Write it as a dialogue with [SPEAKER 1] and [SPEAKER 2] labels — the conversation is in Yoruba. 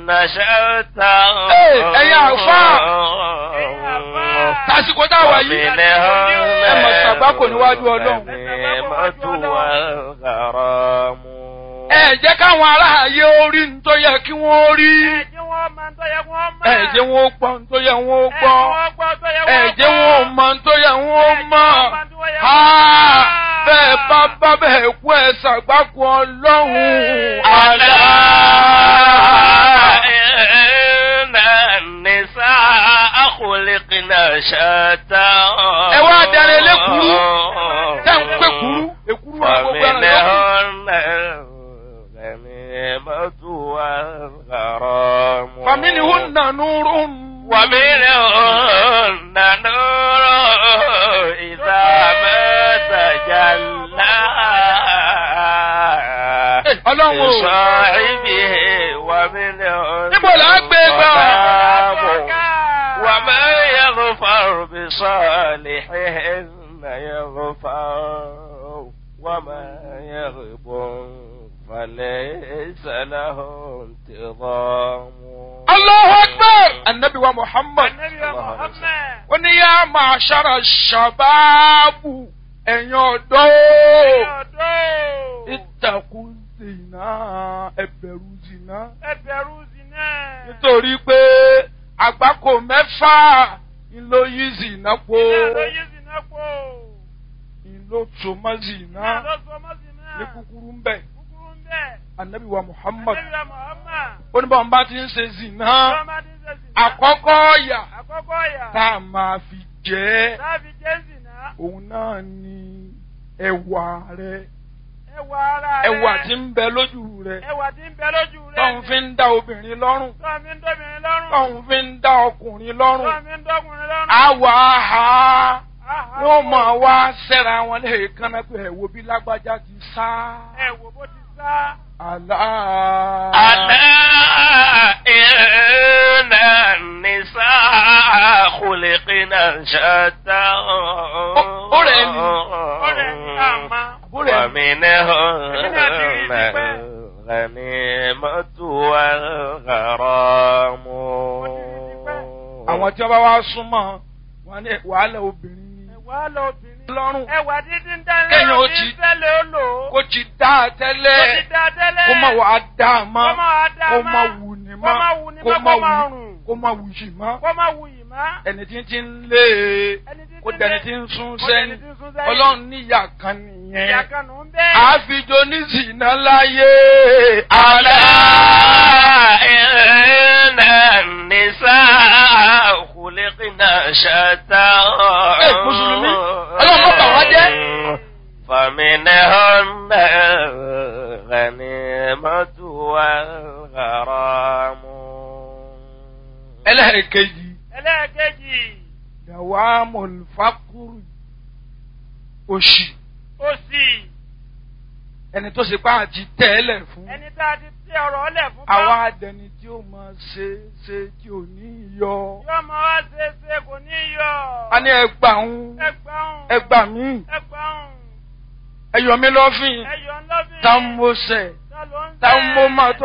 [SPEAKER 1] نشأتا
[SPEAKER 2] ẹ̀yin àlùfáà. tásìkò tá a wà yìí ẹ mọ̀ ṣàgbákò níwájú ọlọ́run. ẹ jẹ́ káwọn aráàyè orí ń tó yẹ kí wọ́n rí. ẹ jẹ́ wọn ó gbọ́ ń tó yẹ wọ́n ó gbọ́. ẹ jẹ́ wọn ó mọ̀ ń tó yẹ wọ́n ó mọ̀. Ha! bẹ́ẹ̀ bá bá bẹ́ẹ̀ kú ẹ ṣàgbákò ọlọ́run.
[SPEAKER 1] ألا إن النساء خلقنا شتى
[SPEAKER 2] ẹ wá darí elékuru tẹ́ ń pé kuru èkuru wa gbogbo ẹran yòókù.
[SPEAKER 1] ومنهن الغنيمة والغرام
[SPEAKER 2] فمنهن نور
[SPEAKER 1] ومنهن نور إذا ما تجلى
[SPEAKER 2] ọlọ́run o.
[SPEAKER 1] لصاحبه ومنهن
[SPEAKER 2] níbo là á gbé gbà.
[SPEAKER 1] ظلام وما يغفر بصالحهن يغفر وما يغب فليس له انتظام
[SPEAKER 2] Allahu Akbar! Annabi wa Muhammad. Ó ní yá máa ṣára ṣàbáàbù ẹ̀yin ọ̀dọ́. Ìtàkùn zìnà ẹ̀bẹ̀rù zìnà. Nítorí pé àgbákò mẹ́fà ló yí zìnà po. Ìlò tòmọ́ zìnà ní kúkúrú ń bẹ̀. Annabi wa Muhammad. Ó ní báwọn bá ti ń ṣe zìnà. Àkọ́kọ́ ọ̀yà
[SPEAKER 3] Àkọ́kọ́ ọ̀yà.
[SPEAKER 2] tá a máa fi jẹ́
[SPEAKER 3] Táàbí Jésì náà.
[SPEAKER 2] òun náà ni ẹwà rẹ
[SPEAKER 3] Ẹwà ara rẹ̀.
[SPEAKER 2] ẹwà tí ń bẹ lójú rẹ
[SPEAKER 3] Ẹwà tí ń bẹ lójú rẹ̀.
[SPEAKER 2] tóun fi ń dá obìnrin lọ́rùn
[SPEAKER 3] Tọ́ mi ń dóbìnrin lọ́rùn.
[SPEAKER 2] tóun fi ń dá ọkùnrin lọ́rùn
[SPEAKER 3] Tọ́ mi ń dọ́kùnrin lọ́rùn.
[SPEAKER 2] àwọ̀ àhà
[SPEAKER 3] Áhà.
[SPEAKER 2] wọ́n máa wá sẹ́ra wọn lè kánná pé ẹ̀wò bí lágbájá ti sá
[SPEAKER 3] Ẹ wò bó ti sá.
[SPEAKER 2] àlá.
[SPEAKER 1] ألا إن النساء خلقنا شتى
[SPEAKER 2] ọ̀rẹ́ ni.
[SPEAKER 3] Ọ̀rẹ́ ni àmà.
[SPEAKER 2] Àbúrò ẹ̀
[SPEAKER 1] ومنهن الغنيمة والغرام
[SPEAKER 2] àwọn tí wọ́n bá wá súnmọ́ wọn ní wàhálà obìnrin ni
[SPEAKER 3] Ẹwà lọ obìnrin.
[SPEAKER 2] lọ́rùn
[SPEAKER 3] Ẹwà dídí ń dání
[SPEAKER 2] Kéèyàn ó
[SPEAKER 3] lọ́rùn
[SPEAKER 2] ti-
[SPEAKER 3] ní sẹ́lẹ̀ ó lò ó.
[SPEAKER 2] kó ti dá a
[SPEAKER 3] Ó
[SPEAKER 2] tẹ́lẹ̀.
[SPEAKER 3] ti dá tẹ́lẹ̀.
[SPEAKER 2] kó má wàá dá a mọ́
[SPEAKER 3] Kó má wàá dá a
[SPEAKER 2] kó
[SPEAKER 3] mọ́.
[SPEAKER 2] má wù ní
[SPEAKER 3] Kó má wù ní mọ́, kó má
[SPEAKER 2] wù
[SPEAKER 3] rùn.
[SPEAKER 2] kó má wù yìí mọ́
[SPEAKER 3] Kó má wù yìí má.
[SPEAKER 2] ẹni tí ń ti ń lé e
[SPEAKER 3] Ẹni tí ń
[SPEAKER 2] kó
[SPEAKER 3] ti
[SPEAKER 2] dẹni
[SPEAKER 3] lé-
[SPEAKER 2] tí ń sún
[SPEAKER 3] kó
[SPEAKER 2] sẹ́yìn
[SPEAKER 3] dẹni tí ń sún sẹ́yìn.
[SPEAKER 2] ọlọ́run níyà kan
[SPEAKER 3] Ìyá
[SPEAKER 2] nìyẹn
[SPEAKER 3] kan nù ń bẹ́ẹ̀.
[SPEAKER 2] àfijọ́ oníṣìná láyé
[SPEAKER 1] ألا
[SPEAKER 2] àlá
[SPEAKER 1] إن النساء خلقنا شتى
[SPEAKER 2] Eh, Mùsùlùmí, Ọlọ́run má bà wá jẹ́.
[SPEAKER 1] فمنهن الغنيمة والغرام
[SPEAKER 2] ẹlẹ́ẹ̀kejì
[SPEAKER 3] Ẹlẹ́ẹ̀kejì.
[SPEAKER 2] dàwa mọ̀lùfákùrù òṣì
[SPEAKER 3] Òsì.
[SPEAKER 2] ẹni tó ṣe pá àti tẹ́lẹ̀ fún
[SPEAKER 3] Ẹni tá a ti tẹ ọ̀rọ̀ ọlẹ̀ fún bá.
[SPEAKER 2] àwa àdẹni tí ó máa ṣe ṣe tí ò ní yọ
[SPEAKER 3] Yóò mọ wá ṣe é ṣe kò ní yọ.
[SPEAKER 2] a ní ẹgbà ń
[SPEAKER 3] Ẹgbàún.
[SPEAKER 2] ẹgbà mí
[SPEAKER 3] Ẹgbàún.
[SPEAKER 2] ẹyọ mi lọ́fìn
[SPEAKER 3] Ẹyọ ńlọ́bìn.
[SPEAKER 2] tá ń mo sẹ̀
[SPEAKER 3] Tá ló ń
[SPEAKER 2] tá ń mo
[SPEAKER 3] ṣe?
[SPEAKER 2] máa tó.